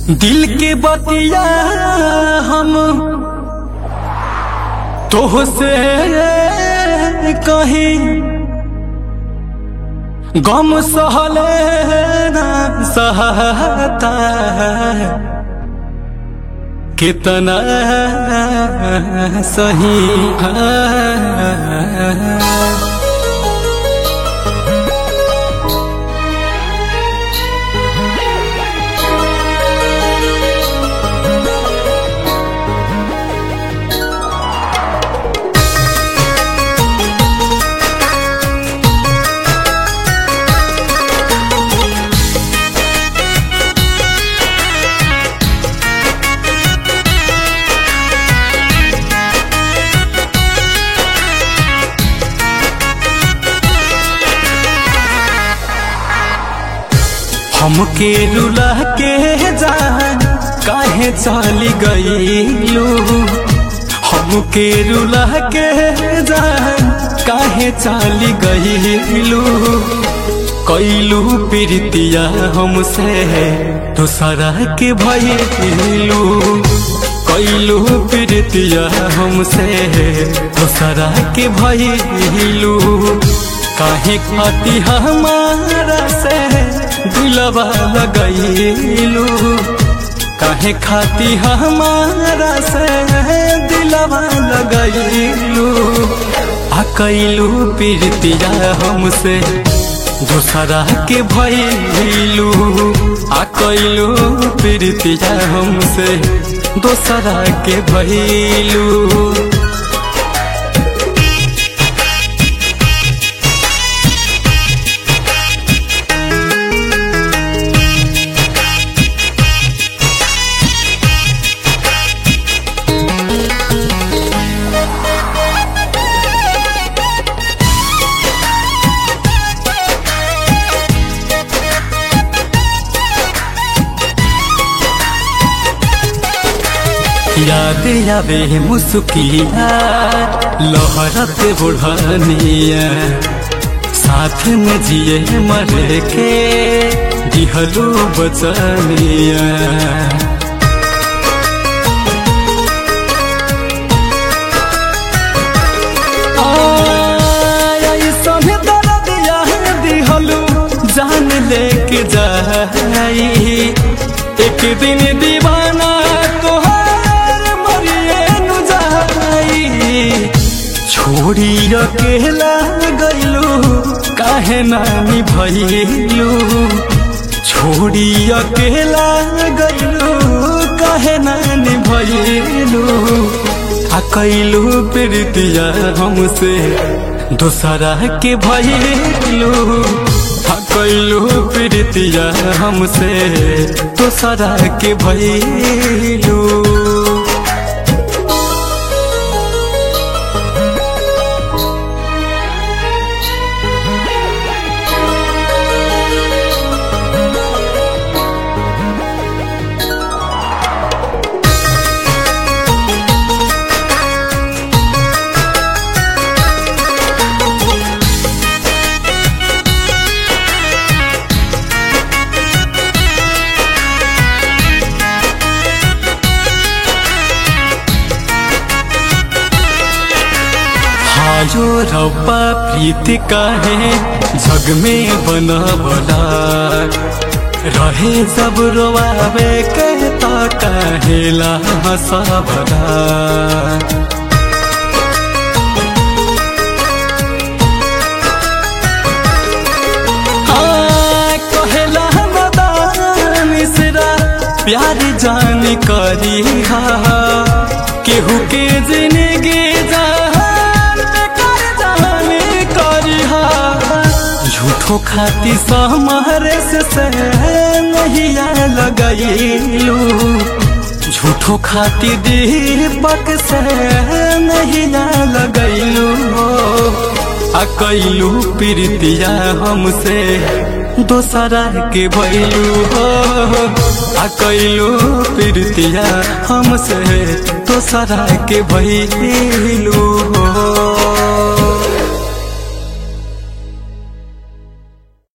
दिल के बतिया हम तो से कहीं गम सहले ना सहता कितना सही है हमके रुला के जान काहे चली गईलू हमके रुला के जान काहे चली गईलू कैलू प्रीतिया हमसे दूसरा के भइलू कैलू प्रीतिया हमसे दूसरा के भइलू काहे खाती हमारा से दिलवा लगैलू काहे खाती हमारा से दिलवा लगैलू आ कैलू प्रीतिया हमसे दूसरा के भैलू आ कैलू प्रीतिया हमसे दूसरा के भैलू याद आवे मुस्किया लहरत बुढ़निया साथ में जिए मर के दिहलू बचनिया जान लेके जाई एक दिन दीवाना तोहार मरिए नु जाई छोड़ी अकेला गईलू काहे नानी भइलू छोड़ी अकेला गईलू काहे नानी भइलू आ कैलू प्रीतिया हमसे दूसरा के भइलू आ कैलू प्रीतिया हमसे दूसरा के भइलू आयो रब्बा प्रीति काहे जग में बनवला रहे सब रोवावे कहता कहेला हंसावला कहेला मदान मिश्रा प्यार जान करी हा केहू के जिंदगी जान बेकार जान करी हा झूठो खाती सहमरे से से नहीं लगैलू झूठो खाती दीपक से नहीं लगैलू आ कैलू प्रीतिया हमसे दोसरा के भैलू हो आ कैलू प्रीतिया हमसे दोसरा के भैलू हो